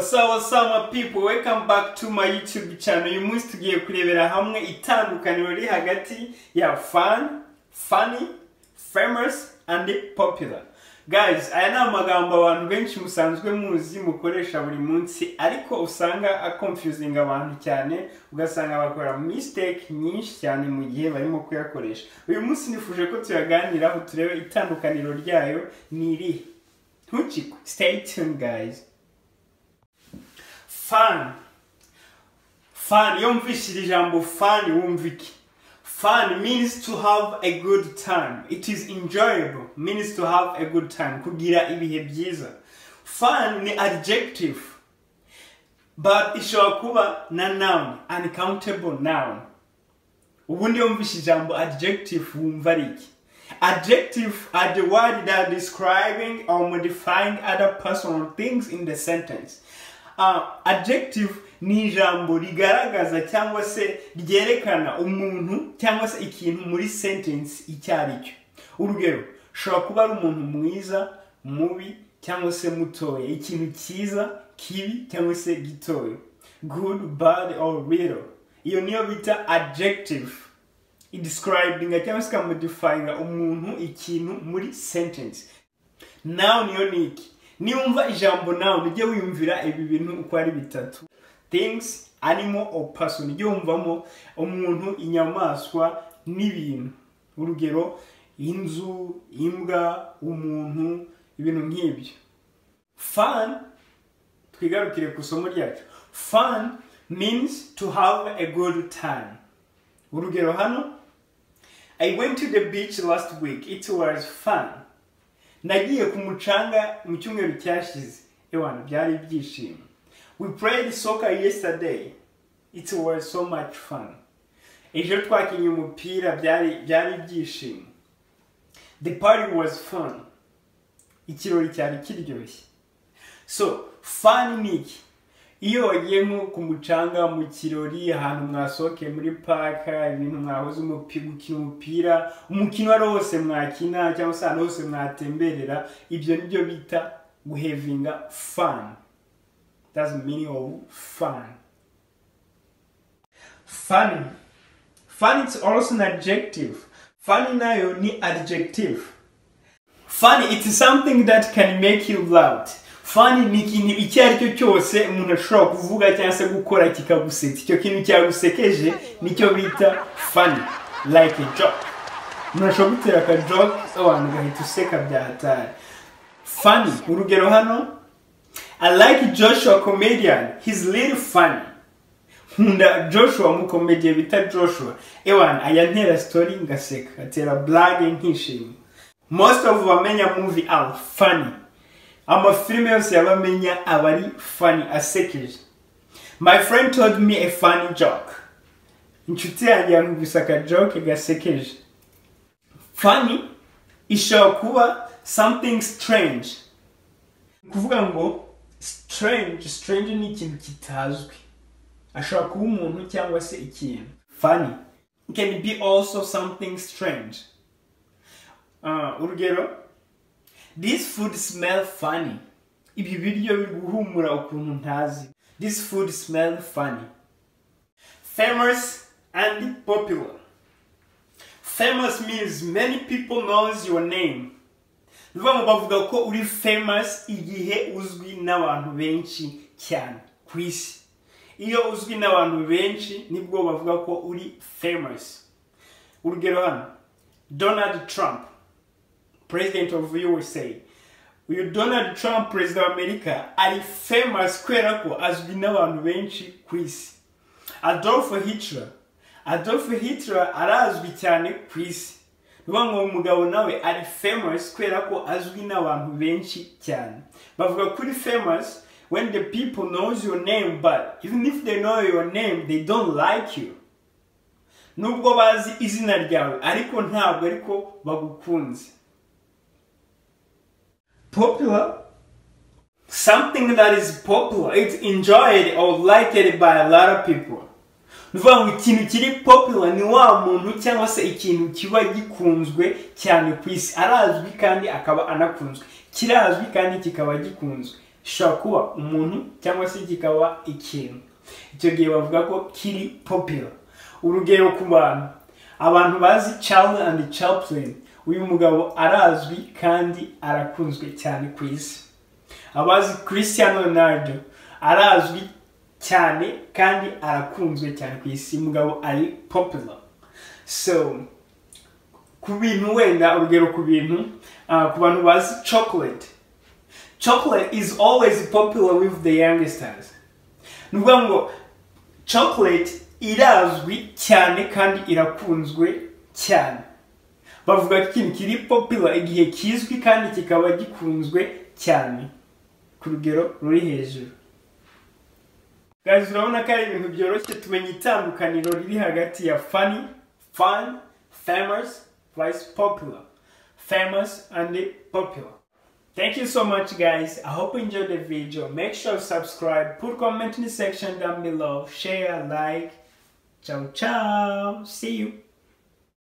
sawa sawa people welcome back to my youtube channel uyu munsi tugiye kurebera hamwe itandukaniro riri hagati ya fun funny famous and popular guys aya ni amagambo abantu benshi musanzwe muzi mukoresha buri munsi ariko usanga aconfusing abantu cyane ugasanga bakora mistake nyinshi cyane mu gihe barimo kuyakoresha uyu munsi nifuje ko tuyaganiraho turebe itandukaniro ryayo ni irihe ntukikwe stay tuned guys fan fan iyo mvishije ijambo fan wumva iki fun means to have a good time it is enjoyable means to have a good time kugira ibihe byiza fun ni adjective but ishobora kuba na noun uncountable noun ubundi iyo mvishe ijambo adjective wumva ari iki adjective are the word that are describing or modifying other person or things in the sentence uh, adjective ni ijambo rigaragaza cyangwa se ryerekana umuntu cyangwa se ikintu muri sentence icyo ari cyo urugero ushobora kuba ari umuntu mwiza mubi cyangwa se mutoya ikintu cyiza kibi cyangwa se gitoya good bad or little iyo niyo bita adjective idescribinga cyangwa se ikamodifyinga umuntu ikintu muri sentence noun yo ni iki niwumva ijambo noun ujye wiyumvira ibi bintu uko ari bitatu things animal or person ujye wumvamo umuntu inyamaswa n'ibintu urugero inzu imbwa umuntu ibintu nk'ibyo fun twigarukire ku isomo ryacu fun means to have a good time urugero hano i went to the beach last week it was fun nagiye ku mucanga mu cyumweru cyashize ewana byari ibyishimo we played soccer yesterday it was so much fun ejo twakinnye umupira byari byari ibyishimo the party was fun ikirori cyari kiryoshye so fun ni iki iyo wagiye nko ku mucanga mu kirori ahantu mwasohokeye muri paka ibintu mwahoze umupi- gukina umupira umukino uwo ari wo wose mwakina cyangwa se ahantu hose mwatemberera ibyo nibyo bita guhevinga fani that's the meaning of fun funny funny is also an adjective funny nayo ni adjective Funny, it's something that can make you loud. Funny ni ikintu icyo ari cyo cyose umuntu ashobora kuvuga cyangwa se gukora kikagusetsa. Icyo kintu cyagusekeje nicyo bita funny. Like a joke. Umuntu ashobora gutera aka joke abantu ugahita useka bya hatari. Funny, urugero hano I like Joshua comedian. He's little funny. Nkunda Joshua mukomediye bita Joshua. Ewan ayantera story ngaseka. Atera blague nkishima. Most of abamenya movie are funny. Amafilime yose y'abamenya aba ari funny asekeje. My friend told me a funny joke. Inshuti yanjye yambwise aka joke gasekeje. Funny ishobora kuba something strange. Kuvuga ngo strange, strange ni ikintu kitazwi. Ashobora kuba umuntu cyangwa se ikintu. Funny can be also something strange. Ah, urugero this food smell funny ibi biryo biri guhumura ukuntu ntazi this food smell funny famous and popular famous means many people knows your name bivuga ngo bavuga ko uri famous igihe uzwi n'abantu benshi cyane ku isi iyo uzwi n'abantu benshi nibwo bavuga ko uri famous urugero hano donald trump president of usa uyu donald trump perezida wa amerika ari famous kubera ko azwi n'abantu benshi ku isi adolf hitler adolf hitler arazwi cyane ku isi ni ukuvuga ngo uyu mugabo nawe ari famous kubera ko azwi n'abantu benshi cyane bavuga ko uri famous when the people knows your name but even if they know your name they don't like you nubwo bazi izina ryawe ariko ntabwo ariko bagukunze popular something that is popular it's enjoyed or liked by a lot of people ni ukuvuga ngo ikintu kiri popular ni wa muntu cyangwa se ikintu kiba gikunzwe cyane ku isi arazwi kandi akaba anakunzwe kirazwi kandi kikaba gikunzwe gishobora kuba umuntu cyangwa se kikaba ikintu icyo gihe bavuga ko kiri popular urugero ku bantu abantu bazi Charlie and Chaplin uyu mugabo arazwi kandi arakunzwe cyane ku isi abazi Cristiano Ronaldo arazwi cyane kandi arakunzwe cyane ku isi umugabo ari popular so ku bintu wenda urugero ku bintu ah, ku bantu bazi chocolate chocolate is always popular with the youngsters ni ukuvuga ngo chocolate irazwi cyane kandi irakunzwe cyane bavuga ko ikintu kiri popular igihe kizwi kandi kikaba gikunzwe cyane ku rugero ruri hejuru guys urabona ko ari ibintu byoroshye tumenya itandukaniro riri hagati ya funny fun famous vice popular famous and popular Thank you so much, guys. I hope you enjoyed the video. Make sure to subscribe, put comment in the section down below, share, like. Ciao, ciao. See you.